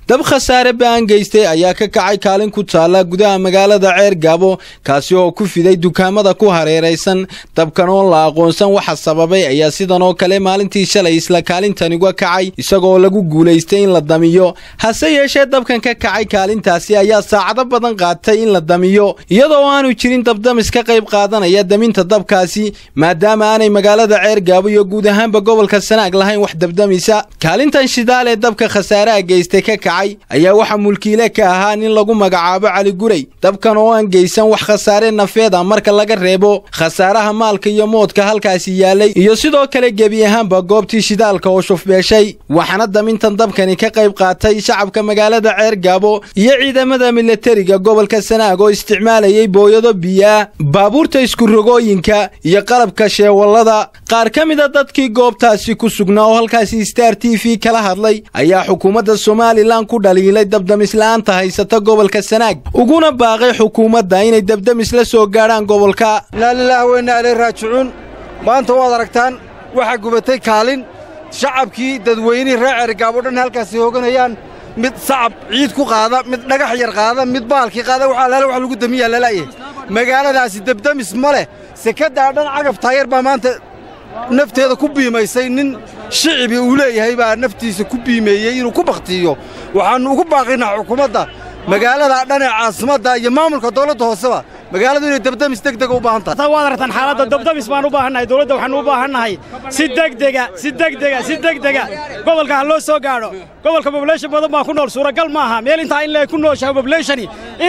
dab khasaare ba'an geystay ayaa ka kacay kaalin ku taalla gudaha magaalada ceer gaabo kaasi oo ku fiday dukaamada ku hareeraysan dabkan oon la aqoonsan waxa sababay ayaa sidan oo kale maalintii shalay isla kaalintani uga kacay isagoo lagu guulaystay in la damiyo hase yeeshee dabkan ka kacay kaalintaasi ayaa saacado badan qaatay in la damiyo iyadoo aanu jirin dabdamis ka qayb qaadanaya daminta dabkaasi maadaama aanay magaalada ceer gaabo iyo guud ahaanba gobolka sanaag lahayn wax dabdamisa kaalintan shidaal ee dabka khasaaraha geystay ka kacay ayaa waxaa mulkiile ka ahaa nin lagu magacaabo cali guray dabkan oo aan geysan wax khasaare nafeed a marka laga reebo khasaaraha maalka iyo moodka halkaasi yaalay iyo sidoo kale gebi ahaanba goobtii shidaalka oo shufbeeshay waxaana damintan dabkani ka qayb qaatay shacabka magaalada ceer gaabo iyo ciidamada milatariga gobolka sanaag oo isticmaalayay booyado biyaa baabuurta iskurogooyinka iyo qalabka sheewallada qaar ka mida dadkii goobtaasi ku sugnaa oo halkaasi star t v kala hadlay ayaa xukuumadda somalilan ku dhaliilay dabdamisla'aanta haysata gobolka sanaag uguna baaqay xukuumadda inay dabdamis la soo gaadhaan gobolka inaa lilaah weynaa ilay raajicuun maanta waad aragtaan waxaa gubatay kaalin shacabkii dadweynihii reer ceerigaabo dhan halkaasi hooganayaan mid sacab ciid ku qaada mid dhagax yar qaada mid baalkii qaada waxaa laala wax lagu damiyaa lala'yahay magaaladaasi dabdamis ma leh sekaddaa dhan cagaf taayar baa maanta nafteeda ku biimaysay nin shicibi uu leeyahay baa naftiisa ku biimeeyey inuu ku bakhtiiyo waxaannu ugu baaqaynaa xukuumadda magaaladaa dhan ee caasimadda iyo maamulka dawladda hooseba magaaladu inay dabdamis degdega u baahan tahay waad aragtaan xaaladda dabdamis baan u baahannahay dawladda waxaannu u baahannahay si degdega si degdega si degdega gobolka ha loo soo gaadho gobolka bobulation badan baa ku nool suuragal maaha meel intaa in lee ku nooshahay bobulationi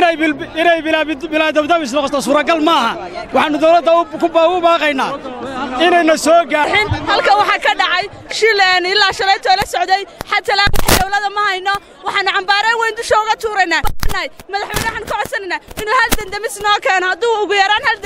inay bilaa dabdamis noqoto suuragal maaha waxaannu dawladda u baaqaynaa inayna soo gaadhin halka waxaa ka dhacay shileen ilaa shalaytoo la socday xatalaan wax dawlada ma hayno waxaannu cambaareen weyn dusha uga tuuraynaa madaxweyne waxaan ka codsanaynaa inuu hal dandamis noo keeno hadduu ugu yaraan hal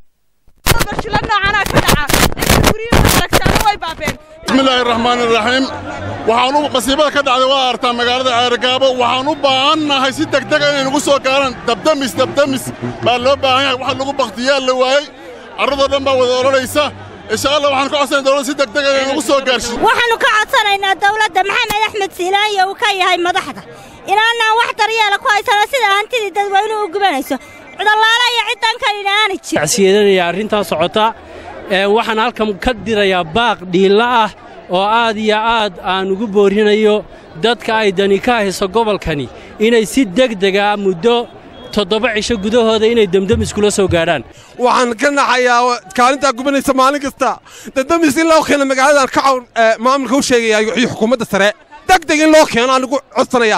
shila noocanaa ka dhaca inta guryuhu aragtaana way baabeen bismillaahi raxmaani raxiim waxaan u masiibada ka dhacday waa artaa magaalada ceergaabo waxaan u baahannahay si degdega inay nagu soo gaaraan dabdamis dabdamis baa loo baahan yahay wax lagu bakhtiyaa la waayey carradoo dhan baa wada odhanaysa insha allah waxaan ka codsanay dawladda si degdega inay nagu soo gaarsiin waxaannu ka codsanaynaa dawladda maxamed axmed siilaayo uu ka yahay madaxda inaanaan wax daryeela ku haysano sida hantidii dadweynuhu u gubanayso cudallaala iyo ciddan kalina aanay jirin tacsiyadanaya arrintaa socota waxaan halkan ka dirayaa baaq dhiilla ah oo aad iyo aad aan ugu boorinayo dadka ay dani ka hayso gobolkani inay si degdega muddo toddoba cisho gudahooda inay demdemiskula soo gaadhaan waxaan ka naxayaa kaalintaa gubanaysa maalin kasta demdemis in loo keeno magaaladan ka cawn maamulka u sheegaya iyo xukuumadda sare degdeg in loo keeno aanigu codsanayaa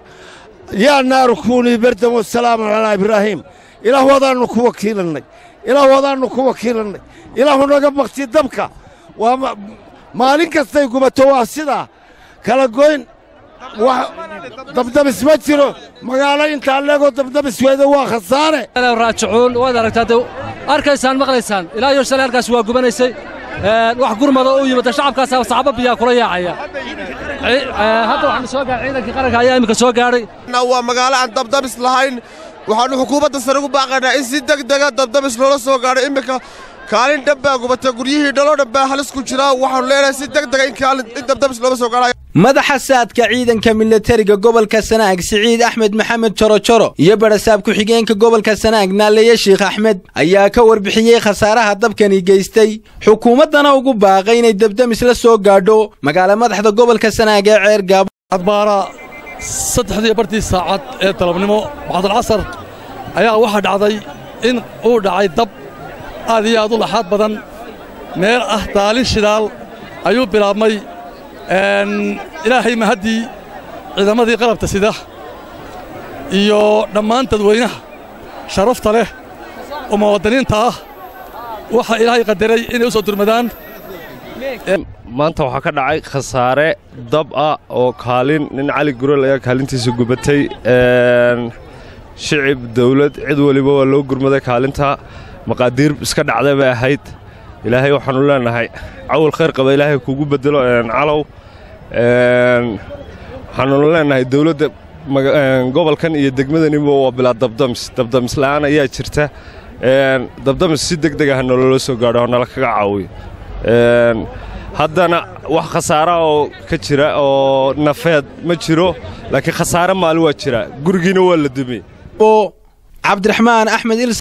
yaa naaru kuunii bardan wasalaamu calaa ibraahiim ilaah wadaannu ku wakiilannay ilaah wadaannu ku wakiilannay ilaahu naga bakti dabka waa maalin kastay gubato waa sidaa kala goyn dabdamis ma jiro magaalo intaa leegoo dabdamis weeda waa khasaare raajicuun waad aragtaa arkaysaan maqlaysaan ilaa iyo shalay halkaas waa gubanaysay wax gurmada u yimid shacabkaas sacabo biyaa kula yaacaya hadda waxaanu soo gaaray ciidankii qaranka ayaa iminka soo gaadhay waa magaalo aan dabdamis lahayn waxaannu xukuumadda sare ugu baaqaynaa in si degdega dabdamis loola soo gaadho iminka kaalin dhan baa gubata guryihii dhaloo dhan baa halis ku jira waxaannu leenahay si degdega in dabdamis loola soo gaadhayo madaxa saadka ciidanka milatariga gobolka sanaag siciid axmed maxamed jorojoro iyo barasaab ku-xigeenka gobolka sanaag naaleeye sheikh axmed ayaa ka warbixiyey khasaaraha dabkani geystay xukuumaddana ugu baaqay inay dabdamis la soo gaadho magaala madaxda gobolka sanaag ee ceer gaabo adbaara saddexdii bartii saacad ee dalabnimo bacdalcasar ayaa waxaa dhacday in uu dhacay dab aad iyo aad u laxaad badan meel ah daalin shidaal ayuu bilaabmay ilaahay mahaddii ciidamadii qalabta sida iyo dhammaan dadweynaha sharafta leh oo muwaadiniinta ah waxaa ilaahay qadaray inay u soo durmadaan maanta waxaa ka dhacay khasaare dab ah oo kaalin nin cali gurel ayaa kaalintiisa gubatay shicib dawlad cid weliba waa loo gurmaday kaalinta maqaadiir iska dhacday bay ahayd ilaahay waxaannu leenahay cawal khayr qaba ilaahay kugu beddelo calow waxaannu leenahay dawladda gobolkan iyo degmadaniba waa bilaa dabdamis dabdamis la'aan ayaa jirta dabdamis si degdeg ah nolola soo gaadho oo nala kaga caawiyo haddana wax khasaara oo ka jira oo nafeed ma jiro laakiin khasaare maali waa jira gurigiina waa la dumiyey cabdiraxmaan axmed